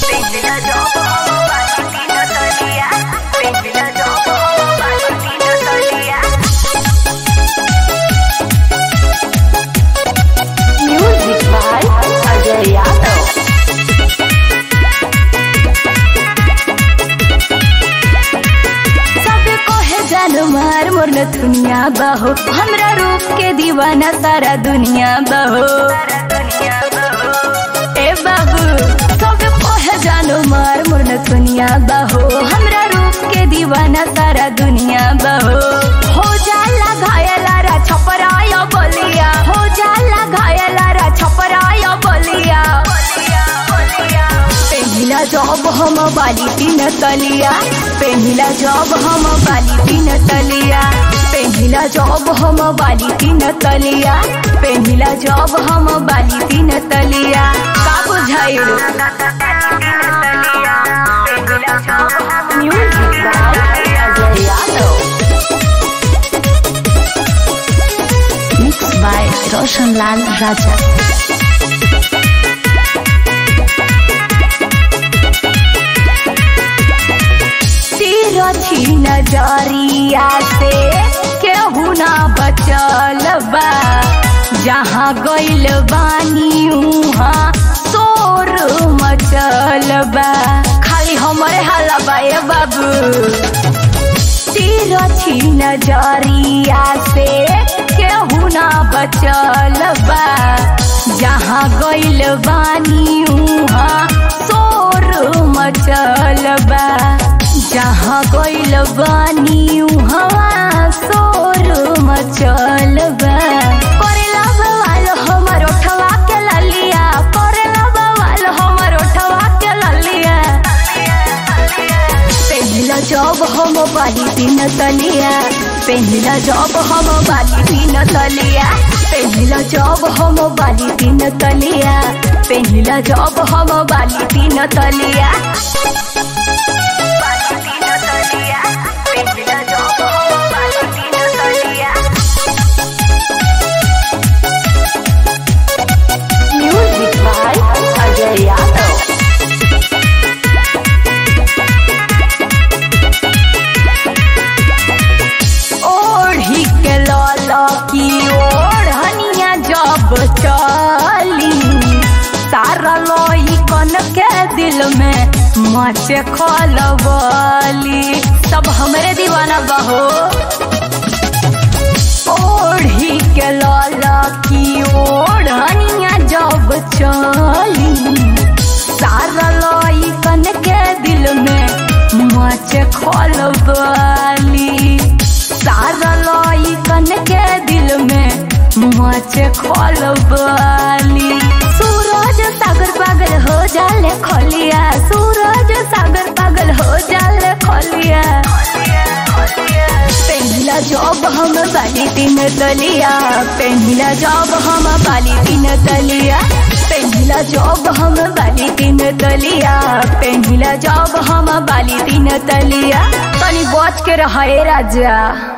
Pehla job hum bali tina taliya Pehla job hum bali tina taliya Music by Ajay Yadav. सब कहे जान मार मोर दुनिया बहो हमरा रूप के दीवाना सारा दुनिया बहो ए बाबू सब कहे जान मार मोर दुनिया बहो हमरा रूप के दीवाना सारा दुनिया बहो हो जाला घायलारा छपराया बलिया हो जाला घायलारा छपराया बलिया पहिला जॉब हम बाली तीन तलिया पहिला जॉब हम बाली तीन तलिया पहिला जॉब हम बाली तीन तलिया पहिला जॉब हम बाली तीन तलिया का बुझाइल music by Ajay Yadav mix by Roshan Lal राजा तिरछी नजरिया से केहू ना बचल बा जहाँ गइल बानी उहाँ शोर मचल बा खाली हमरे हाला बा ए बाबू तिरछी नजरिया से केहू ना बचल बा जहाँ गइल बानी उहाँ शोर मचल बा जहाँ गइल बानी उहाँ शोर मचल बा करेला बवाल हमर ओठवा के ललिया करेला बवाल हमर ओठवा के ललिया पहिला जॉब हम बाली तीन तलिया पहिला जॉब हम बाली तीन तलिया पहिला जॉब हम बाली तीन तलिया पहिला जॉब हम बाली तीन तलिया Pehla job hum bali tina taliya music by Ajay Yadav ओढ़ी के लल की ओढ़निया जब चली सारा लोई कन के दिल में मचे खलबली सब हमरे दीवाना बहो ओढ़ी के लल की ओढ़निया जब चली सारा लोई कन के दिल में मचे खलबली सारा लोई कन के दिल में मचे खलबली सूरज सागर पागल हो जाले खलिया सूरज सागर पागल हो जाले खलिया पहिला जॉब हम बाली तीन तलिया पहिला जॉब हम बाली तीन तलिया पहिला जॉब हम बाली तीन तलिया पहिला जॉब हम बाली तीन तलिया तनी बच के रहे राजा